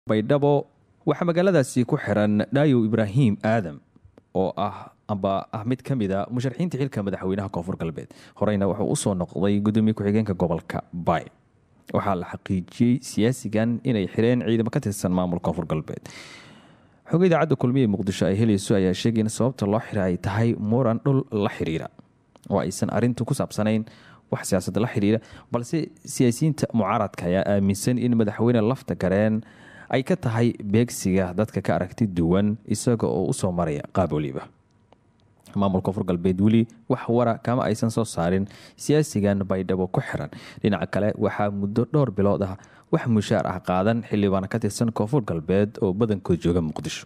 baydhabo waxaa magaaladaasi ku xiran dhaayow ibraahim aadam oo ah amba ah mid ka mid a musharaxiinta xilka madaxweynaha koonfur galbeed horeyna wuxuu usoo noqday gudoomiye ku-xigeenka gobolka bay waxaa la xaqiijiyey siyaasigan inay xireen ciidamo ka tirsan maamul koonfur galbeed xog idaacadda kulmiye muqdisho ay helayso ayaa sheegay in sababta loo xira ay tahay muran dhul la xiriira oo aysan arintu ku saabsanayn wax siyaasad la xiriira balse siyaasiyiinta mucaaradka ayaa aaminsan in madaxweyne lafta gareen ay ka tahay beegsiga dadka ka aragti duwan isaga oo usoo maraya qaab waliba maamul koonfur galbeed weli wax wara kama aysan soo saarin siyaasigan baydhabo ku xiran dhinaca kale waxaa muddo dhowr bilood ah wax mushaar ah qaadan xildhibaan ka tirsan koonfur galbeed oo badankood jooga muqdisho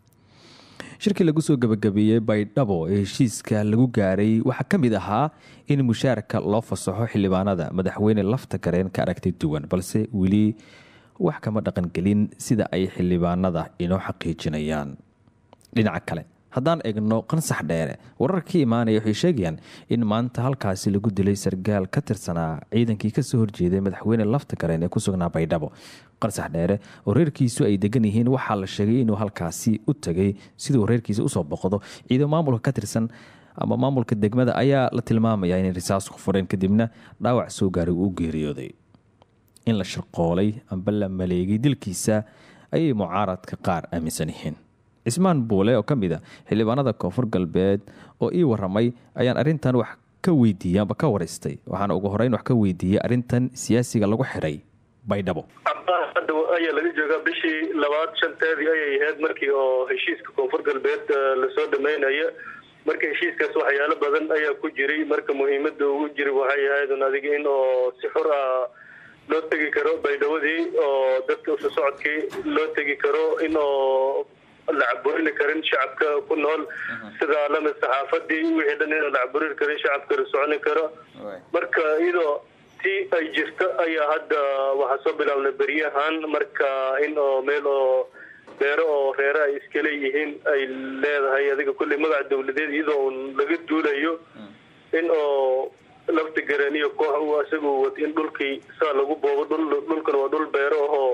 shirkii lagu soo gabagabeeyey baydhabo ee heshiiska lagu gaaray waxaa ka mid ahaa in mushaarka loo fasaxo xildhibaanada madaxweyne lafta gareen ka aragti duwan balse weli wax kama dhaqangelin sida ay xildhibaanada inoo xaqiijinayaan dhinaca kale haddaan eegno qansax dheere wararkii imaanaya waxay sheegayaan in maanta halkaasi lagu dilay sargaal ka tirsanaa ciidankii kasoo horjeeday madaxweyne lafta gareen ee ku sugnaa baydhabo qansax dheere oo reerkiisu ay degan yihiin waxaa la sheegay inuu halkaasi u tagay siduu reerkiisa usoo boqdo ciidan maamulka ka tirsan ama maamulka degmada ayaa la tilmaamaya inay risaas ku fureen kadibna dhaawac soo gaaray uu u geeriyooday in la shirqoolay amba la maleegay dilkiisa ayay mucaaradka qaar aaminsan yihiin cismaan buule oo ka mid a xildhibaanada koonfur galbeed oo ii waramay ayaan arintan wax ka weydiiyey amba ka waraystay waxaana ugu horeyn wax ka weydiiyey arintan siyaasiga lagu xiray baydhabo hadda ayaa laga joogaa bishii labaad shanteedii ayay ahayd markii oo heshiiska koonfur galbeed lasoo dhameynaya marka heshiiskaas waxyaalo badan ayaa ku jiray marka muhiimada ugu jiray waxay ahayd un adiga in oo si xur ah loo tegi karo baydhawodii oo dadka usu socodkii loo tegi karo in oo la caburini karin shacabka ku nool sida lamid saxaafadii wixii dhan inaan la caburini karin shacabka la soconi karo marka iyadoo tii ay jirto ayaa hadda waxaa soo bilaabnay beryahan marka in oo meel oo beero oo reere ay iska leeyihiin ay leedahay adiga kulley magaca dawladeed iyadoo un laga duulayo in oo lafta garaniyo koox uu isagu wat in dhulkii saa lagu boobo dhulkan waa dhul beero ahoo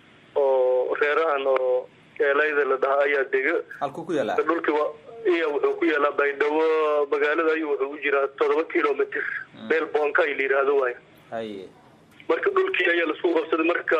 oo reerahan oo eelayda la dhaha ayaa dega dhulkii iya wuxuu ku yaalaa baydhabo magaalada ayuu wuxuu u jiraa toddoba kilomitr meel boonka ay la yidhaahdo waay marka dhulkii ayaa laisku qabsaday marka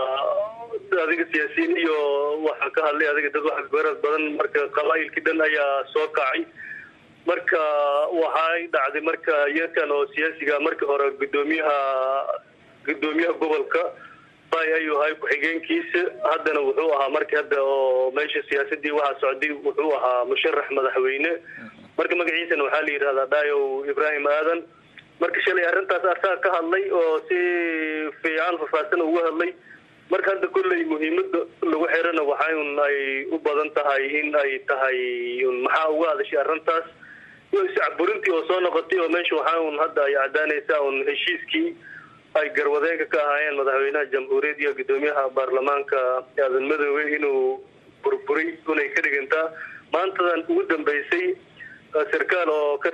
adiga siyaasiyiin iyo waxaa ka hadlay adiga dad wax beerad badan marka qabaa'ilkii dhan ayaa soo kacay marka waxay dhacday marka yarkan oo siyaasiga markii hore gudoomiyaha gudoomiyaha gobolka bay ayuu ahay ku-xigeenkiisa haddana wuxuu ahaa markii hadda oo meesha siyaasadii waxaa socday wuxuu ahaa musharax madaxweyne marka magaciisana waxaa la yidhahdaa dhaayow ibraahim aadan marka shalay arrintaas asaa ka hadlay oo si fiican faahfaahsan uga hadlay marka hadda kolley muhiimada lagu xirana waxay un ay u badan tahay in ay tahay un maxaa uga hadashay arrintaas iyo iscaburintii oo soo noqotay oo meesha waxaa un hadda ay cadaanaysaa un heshiiskii ay garwadeenka ka ahaayeen madaxweynaha jamhuuriyad iyo gudoomiyaha baarlamaanka aadan madoobe inuu burburay unay ka dhigantaa maantadan ugu dambeysay sarkaal oo ka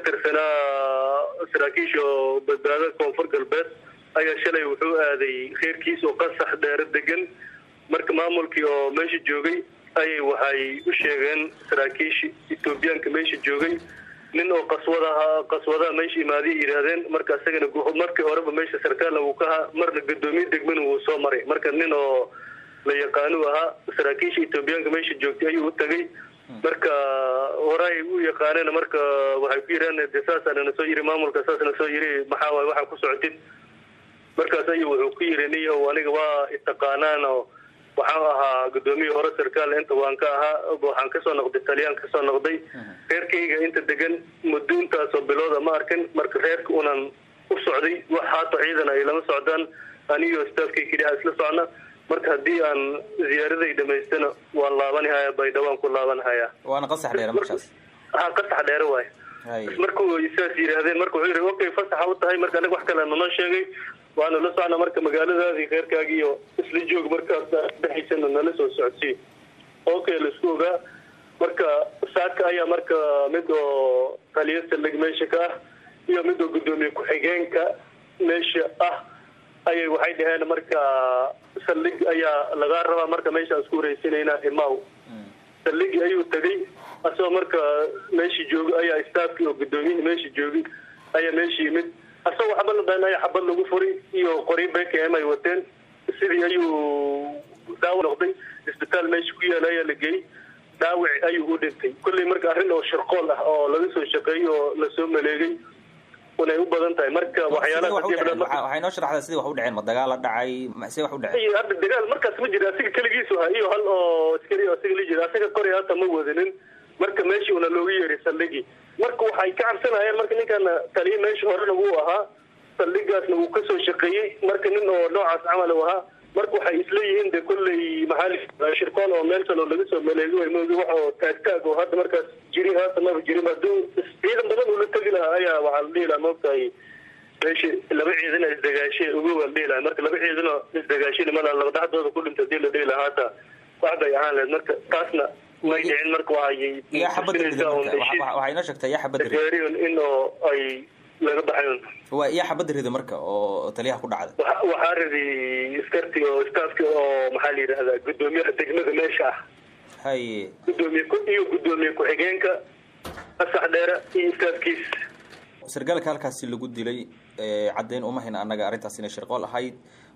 tirsanaa saraakiisha oo badbaadada koonfur galbeed ayaa shalay wuxuu aaday reerkiis oo qasax dheero degan marka maamulkii oo meesha joogay ayay waxay u sheegeen saraakiisha etoobiyaanka meesha joogay nin oo qaswadaha qaswadaha meesha imaadiya yidhaahdeen marka isagana markii horeba meesha sarkaalna wuu ka ahaa marna gudoomiye degmana wuu soo maray marka nin oo la yaqaanu ahaa saraakiisha etoobiyaanka meesha joogtay ayuu u tagay marka horay u yaqaaneen marka waxay ku yidhaheen de saasana na soo yiri maamulka saasna soo yiri maxaa waay waxaa ku socotid markaas ayuu wuxuu ku yiri niyo aniga waa itaqaanaan oo waxaan ahaa gudoomiye hore sarkaal inta waan ka ahaa waxaan kasoo noqday taliyaan kasoo noqday reerkayga inta degan muddo intaasoo bilooda ma arkin marka reerka unan u socday wax haato ciidan ay lama socdaan aniyo staafkay keliya isla socna marka haddii aan ziyaaraday dhamaystana waan laabanahaya baydhawaan ku laabanahaya waana qasax dheere markaas ha qasax dheere waay markuu saas yidhaahdeen marka wuxuu yidhi okay fasaxa u tahay marka aniga wax kale nanoo sheegay waana la socna marka magaaladaadii reerkaagii iyo isla joog markaas dhexaysana nala soo socodsii okay laisku ogaa marka saaka ayaa marka mid oo taliya saldhig meesha ka ah iyo mid oo gudoomiye ku-xigeenka meesha ah ayay waxay dhaheen marka saldhig ayaa lagaa rabaa marka meeshaan isku wareysanayna imaw saldhigii ayuu tegay asagoo marka meeshii joogay ayaa staafkii oo gudoomiyihii meeshii joogay ayaa meeshii yimid asagoo waxba la dayn ayaa xabad lagu furay iyo qori bkm ay wateen sidii ayuu daawa noqday isbitaal meesha ku yaala ayaa la geeyey dhaawic ayuu u dhintay kolley marka arrin oo shirqool ah oo laga soo shaqeeyey oo lasoo maleegay unay u badan tahay marka waxyaalaha waxay noo sharaxdaa sidii wax u dhaceen ma dagaal la dhacay see wax u dhaceen hadda dagaal markaas ma jira asiga keligiisu ha iyo hal oo askari asiga la jira asaga koray hata ma wadanin marka meeshii una looga yeeray saldhigii marka waxay ka cabsanayeen marka ninkan taliya meesha horena wuu ahaa saldhigaasna wuu kasoo shaqeeyey marka nin oo noocaas camal u ahaa marka waxay isleeyihiin de kolley maxaa shirkoon oo meel kale oo laga soo maleego way moogi wax oo taagtaag oo hadda markaas jiri haata maba jirin hadduu ciidan badan ula tegi lahaa ayaa waxaa la dhihi lahaa maogtahay meesha laba ciidana isdagaashe ugu waa la dhihi lahaa marka laba ciidanoo isdagaashin mala laba dhaxdooda ku dhinta hadii la dhihi lahaa haata wax bay ahaan lahayd marka taasna may dhicin marka waxay yaa xabadda rida marka waxay inoo sheegtaa yaa xabadda rida gaariyon in oo ay laga baxayn waa yaa xabadda rida marka oo taliyaha ku dhacda waxaa ridi iskarti oo staafki oo maxaa la yidhahdaa guddoomiyaha degmada meesha ah haye gudoomiye iyo guddoomiye ku-xigeenka asax dheere iyo staafkiis sargaalka halkaasi lagu dilay caddeyn uma hayna annaga arrintaas inay shirqool ahayd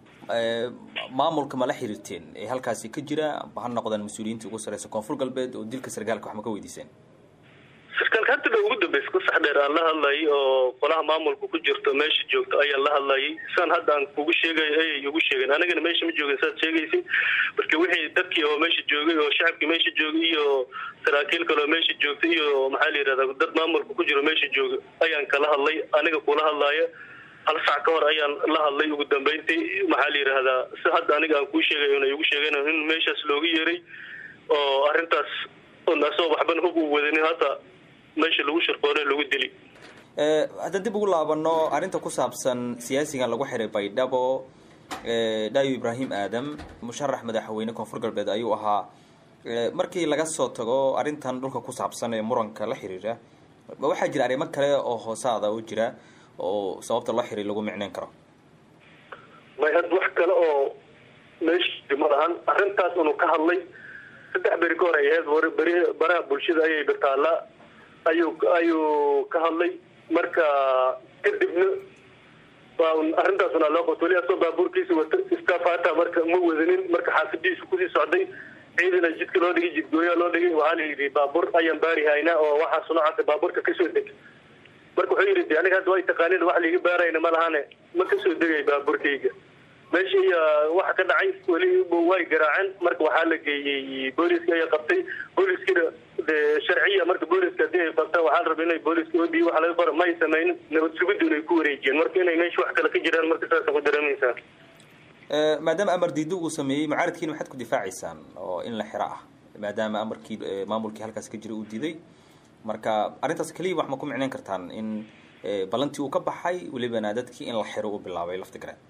maamulka ma la xiriirteen ee halkaasi ka jira ha noqdaan mas-uuliyiinta ugu sareysa koonfur galbeed oo dilka sargaalka wax ma ka weydiiseen sarkaalka hadda ba ugu dambeysa ku sax dheer aan la hadlayay oo qolaha maamulka ku jirto meesha joogta ayaan la hadlayay saan hadda aan kugu sheegay ayay igu sheegeen anigana meesha ma joogin saad sheegaysay marka wixii dadkii oo meesha joogay oo shacabkii meesha joogay iyo saraakiil kale oo meesha joogtay iyo maxaa la yidhahdaa dad maamulka ku jiro meesha jooga ayaan kala hadlay aniga kula hadlaaya hal sac ka hor ayaan la hadlay ugu dambeyntii maxaa la yidhaahdaa si hadda aniga aan kuu sheegay una igu sheegeen in meeshaas looga yeeray oo arrintaas asagoo waxban hub uu wadanin hadda meesha lagu shirqoone lagu dili haddaan dib ugu laabano arrinta ku saabsan siyaasigan lagu xiray baydhabo dhaayo ibraahim aadam musharax madaxweyne koonfur galbeed ayuu ahaa markii laga soo tago arrintan dhulka ku saabsan ee muranka la xiriira waxaa jira arrimo kale oo hoosaada oo jira oo sababta loo xiray lagu micneyn karo may had wax kale oo meesha ma lahan arrintaas unu ka hadlay saddex beri ka hor ay ahayd beri baraha bulshada ayay birtaallaa ayuu ayuu ka hadlay marka kadibna arrintaasuna loo qabto weli asoo baabuurkiisa wata staff hata marka ma wadanin marka xaafadiisu kusii socday ciidana jidka loo dhigay jidgooyaa loo dhigay waxaa la yidhi baabuur ayaan baari haynaa oo waxaas noocaasa baabuurka kasoo deg marka wuxuu yidhi de aniga hadda way taqaaniin wax liiga baarayna ma lahane ma kasoo degay baabuurkayga meesha iyo waxa ka dhacay weli way garaaceen marka waxaa la geeyey booliska ayaa qabtay booliskina de sharciya marka booliska hadii ay qabtaan waxaa la rabay inay booliska odi waxa laga qora may sameynin nabad sugiduna ay ku wareejiyeen marka inay meesha wax kale ka jiraan marka saasa ku dareemaysaa maadaama amar diido uu sameeyey mucaaradkiina maxaad ku difaacaysaan oo in la xiro ah maadaama amarkii maamulkii halkaas ka jira uu diiday marka arrintaas keliya wax ma ku micneyn kartaan in ballantii uu ka baxay welibana dadkii in la xiro uu bilaabay lafti gareen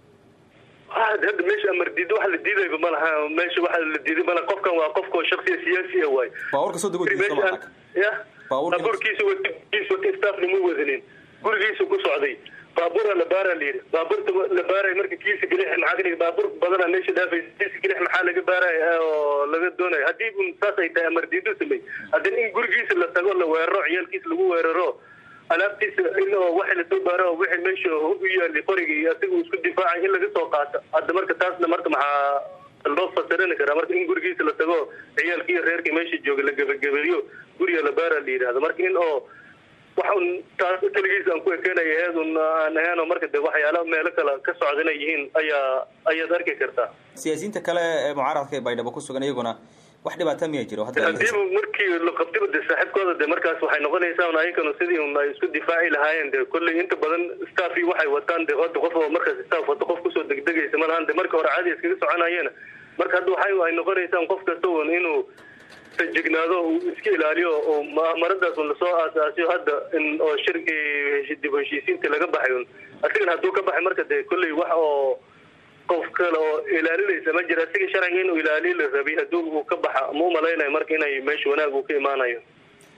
hadda meesha amar diido wax la diidayba ma laha meesha waxa la diiday mala qofkan waa qofkao shaksiya siyaasi ah waay baabuurka soo dego ya baabuurkiisa watiisa wata staffna ma wadanin gurigiisa ku socday baabuura la baara la yidhi baabuurta la baaray marka kiisa gelix maxaa ka dhigi baabuur badana meesha dhaafay kiisa gelix maxaa laga baaraya oo laga doonaya haddii un saas ay tahay amar diido samey haddana in gurigiisa la tago la weeraro ciyaalkiisa lagu weeraro alaabtiisa in oo waxa lasoo baaro oo wixii meesha hub u yaali qoriga iyo asiga uu isku difaacay in laga soo qaato hadda marka taasna marka maxaa loo fasirini karaa marka in gurigiisa la tago ciyaalkii reerkii meesha jooga la gebagabeeyo guriga la baara la yidhahdo marka in oo wax un taas keligiis aan ku ekeenaya aheed un aan ahaynoo marka de waxyaala meelo kale ka socda inay yihiin ayaa ayaad arki kartaa siyaasiyiinta kale ee mucaaradka ee baydhabo ku sugan iyaguna wax dhibaata miya jiro hadiiba markii la qabtiba de saaxiibkooda de markaas waxay noqonaysaa un ayagana sidii un ay isku difaaci lahaayeen de kolley inta badan staffii waxay wataan de hadda qof oo markaas staff wata qof kusoo degdegaysa ma lahan de marka hore caadi iskaga soconayeena marka hadda waxay ay noqonaysaan qof kasta un inuu tajignaado uu iska ilaaliyo oo maradaas un lasoo aasaasiyo hadda in oo shirkii dib heshiisiinta laga baxay un asigana hadduu ka baxay marka de kolley wax oo qof kale oo ilaalinaysa ma jira asiga sharciga inuu ilaaliyo la rabay haddii uu ka baxa ma umalaynaya marka inay meesha wanaag uu ka imaanayo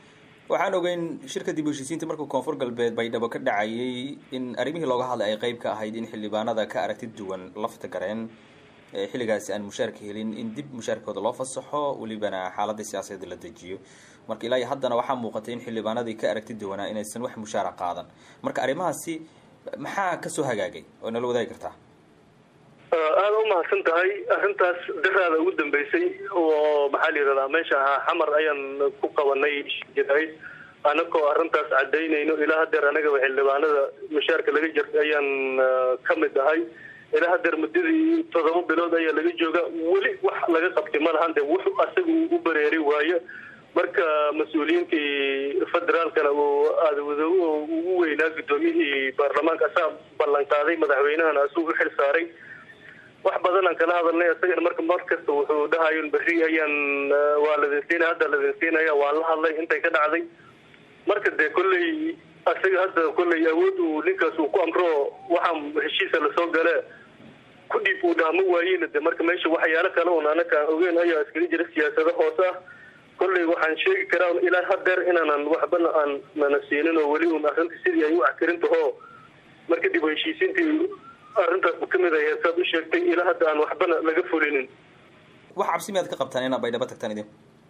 waxaan ogeyn shirka dib u heshiisiinta markuu koonfur galbeed baydhabo ka dhacayay in arrimihii looga hadlay ay qeyb ka ahayd in xildhibaanada ka aragti duwan lafta gareen xilligaasi aan mushaarka helin in dib mushaarkooda loo fasaxo welibana xaaladda siyaasadeed la dejiyo marka ilaa iyo haddana waxaa muuqatay in xildhibaanadii ka aragti duwanaa inaysan wax mushaara qaadan marka arrimahaasi maxaa kasoo hagaagay oo nala wadaagi kartaa aada u mahadsan tahay arrintaas daraada ugu dambeysay oo maxaa la yidhahdaa meesha ahaa xamar ayaan ku qabanay jirayd anagoo arrintaas cadaynayno ilaa hadeer anagaba xildhibaanada mushaarka laga jirta ayaan ka mid ahay ilaa hadeer muddadii toddoba bilood ayaa laga jooga weli wax laga qabtay ma lahan de wuxuu asaga u bareeri waayo marka mas-uuliyiintii federaalkana uu aadawado ugu weynaa guddoomiyihii baarlamaanka asaa ballan qaaday madaxweynahana asuu u xil saaray wax badan aan kala hadalnay isagana marka mar kasta wuxuu dhahayon berri ayaan waa ladinsiinaya hadda ladinsiinaya waan la hadlay intay ka dhacday marka dee kolley isaga hadda kolley awood uu ninkaas uu ku amro waxaa heshiisa lasoo gale ku dhiib uu dhaamo waayena de marka meesha waxyaalo kale un anaka aan ogeyn ayaa iskaga jira siyaasado hoose ah kolley waxaan sheegi karaa ilaa hadeer inaanan waxbana aan nana siinin oo weli un arrinta sidii ay u axtirin taho marka dib u heshiisiintii arrintaas kamid ay saad u sheegtay ilaa hadda aan waxbana laga fulinin wax cabsi miyaad ka qabtaan inaad baydhabo tagtaan idin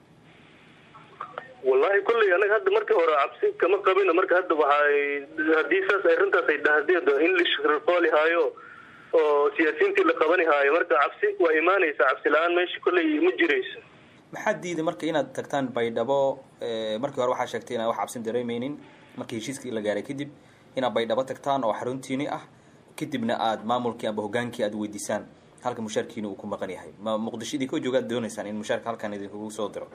wallahi kolley anaga hadda marka hore cabsi kama qabina marka hadda waxay haddii saas arrintaas ay dhahdeed english reqoli haayo oo siyaasiyiintii la qabani haayo marka cabsi waa imaanaysa cabsi la-aan meesha kolley ma jirayso maxaa diiday marka inaad tagtaan baydhabo markii hore waxaa sheegtay inaan wax cabsin dareemeynin markii heshiiskii la gaaray kadib inaad baydhabo tagtaan oo xaruntiini ah kadibna aada maamulkii amba hogaankii aada weydiisaan halka mushaarkiina uu ku maqan yahay ma muqdisho idinka joogaad dooneysaan in mushaarka halkan idinkugu soo diro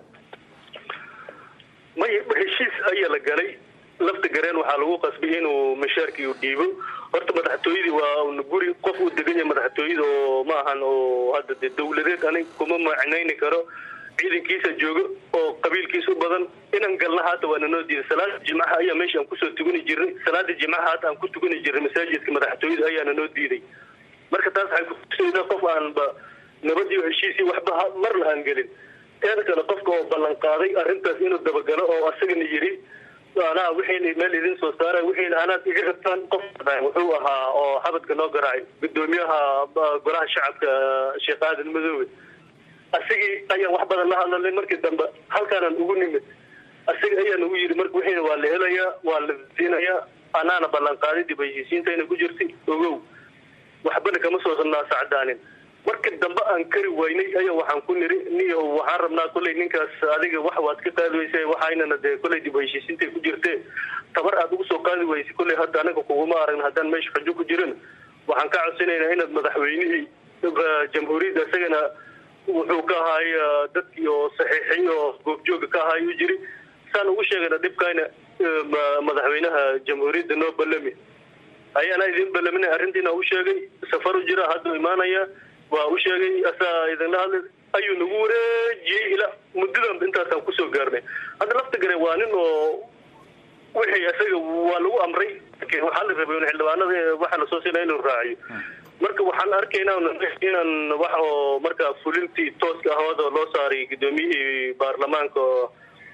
may heshiis ayaa la galay lafta gareen waxaa lagu qasbay inuu mushaarkii u dhiibo horta madaxtooyadii waa un guri qof uu degan yahay madaxtooyada oo ma ahan oo hadda de dawladeed anig kuma macnayni karo ciidankiisa joogo oo qabiilkiisa u badan inaan galna haata waana noo diiday salaada jimcaha ayaa meesha aan kusoo tugani jirnay salaada jimcaha haata aan ku tugani jirnay masaajidka madaxtooyada ayaana noo diiday marka taas waxay kutusaysaa qof aanba nabadiyo heshiisii waxba marna aan gelin teeda kale qofka oo ballan qaaday arrintaas inuu dabagalo oo asagana yidhi anaa wixiina meel idin soo saara wixiina anaad iga rabtaan qof wuxuu ahaa oo xabadka noo garaacay guddoomiyaha golaha shacabka sheekh aadan madoobe asagii ayaan wax badan la hadlalnay markii dambe halkaanaan ugu nimid asaga ayaa nagu yidhi marka wixiina waa la helayaa waa la siinayaa anaana ballan qaaday dib heshiisiintayna ku jirtay ogow waxbana kama soo naasacdaanin markii dambe aan kari waynay ayaa waxaan ku niri niyo waxaan rabnaa kolley ninkaas adiga wax waad ka qaadi weysa waxaynana dee kolley dib heshiisiintay ku jirtee tabar aad ugu soo qaadi weysa kolley hadda anaga kuguma aragn haddaan meesha xujo ku jirin waxaan ka codsanaynaa inaad madaxweynihii jamhuuriyadda isagana wuxuu ka ahaay dadkii oo saxiixay oo goobjooga ka ahaay u jiri saan ugu sheegayna dhibkayna madaxweynaha jamhuuriyadda noo ballami ayaana idin ballaminay arrintiina u sheegay safar u jira hadduu imaanaya waa u sheegay asaa idinla hadlay ayuu nagu wareejiyey ilaa muddadan intaasaan kusoo gaarnay hadda lafta gare waa nin oo wixii isaga waa lagu amray waxaa la rabay xildhibaanada waxaa lasoo siinaya inuu raaciyo marka waxaan arkaynaa inaan wax oo marka fulintii tooska ahooda loo saaray guddoomiyihii baarlamaanka oo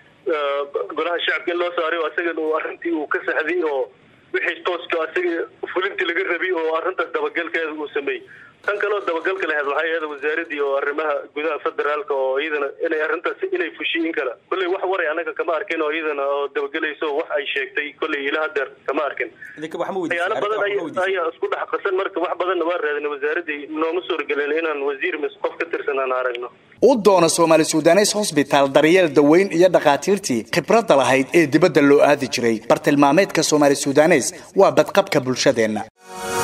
golaha shacabka in loo saaray oo isagan uu arrintii uu ka saxday oo wixii tooska isaga fulintii laga rabay oo arrintaas dabagalkeeda uu sameeyey tan kaleo dabagalka lahayd waxay ahayd wasaaradii oo arrimaha gudaha federaalka oo iyadana inay arrintaas inay fushiyin kala kolley wax waray anaga kama arkin oo iyadana oo dabagelayso wax ay sheegtay kolley ila hadeer kama arkin waxyaalo badan ayaa isku dhex qasan marka wax badanna waa raadina wasaaradii nooma suuragelin inaan wasiir mis qof ka tirsan aan aragno u doona soomaali sudanes hosbitaal daryeel daweyn iyo dhakhaatiirtii khibradda lahayd ee dibadda loo aadi jiray bartilmaameedka soomaali sudanes waa badqabka bulshadeenna